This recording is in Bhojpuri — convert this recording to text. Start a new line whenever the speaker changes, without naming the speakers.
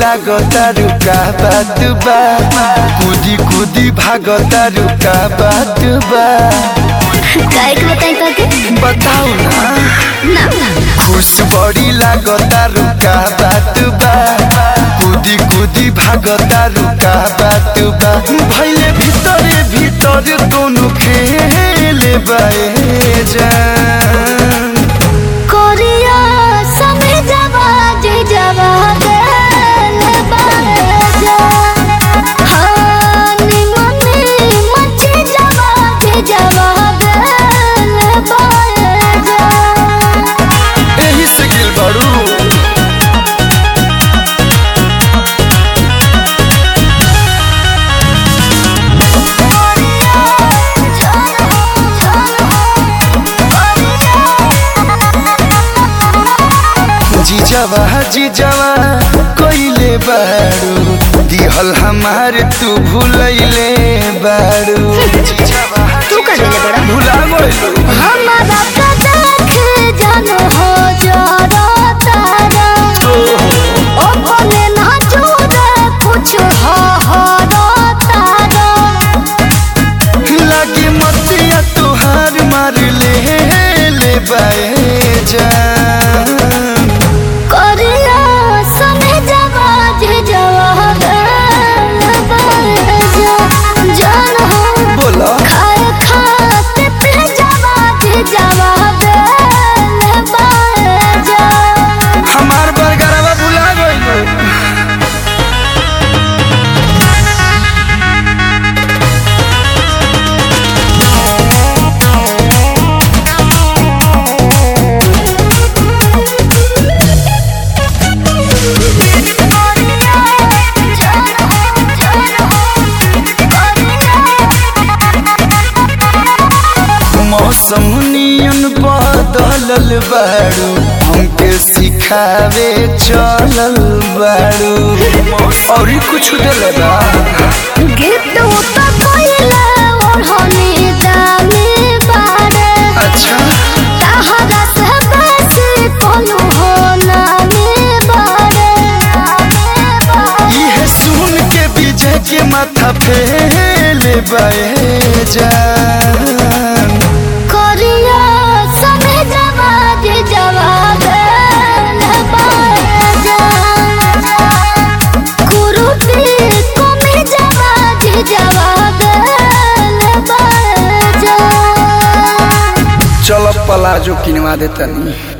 लागता रुका बात बा कूदी कूदी भागता रुका बात बा
काय के बताई तो के
बताओ ना
ना
खुश बड़ी लागता रुका बात बा कूदी कूदी भागता रुका बात बा भैले भीतरे भीतर दोनों खेले बाए जान
कोरिया समय जवा जे जवा गल बाजा हाँ निमने मचे जवा जे जवा गल बाजा
एही से गिल बड़ू जीजावा जीजावा कोइले बाड़ू दिहल हमार तू भूलैले बाड़ू जीजावा
तू कर देले बड़ा
भुला गइलू
हमारा का देख जानो हो जरा तारा ओ भले ना जोरे कुछ हो हो रो तारा
लागे मतिया तुहार मार ले ले बाए जान
करिया समय जवा जे जवा गल बाजा जान हो
बोला
खाए खाते पे जवा जे जवा गल बाजा
हमार बरगरवा भुला गइलू मौसम नियन बदलल बाड़ू हमके सिखावे चलल बाड़ू और कुछ दिले बा अच्छा इहे सुन के विजय के माथा फेले बाए जान चल पलाजो किनवा देता नहीं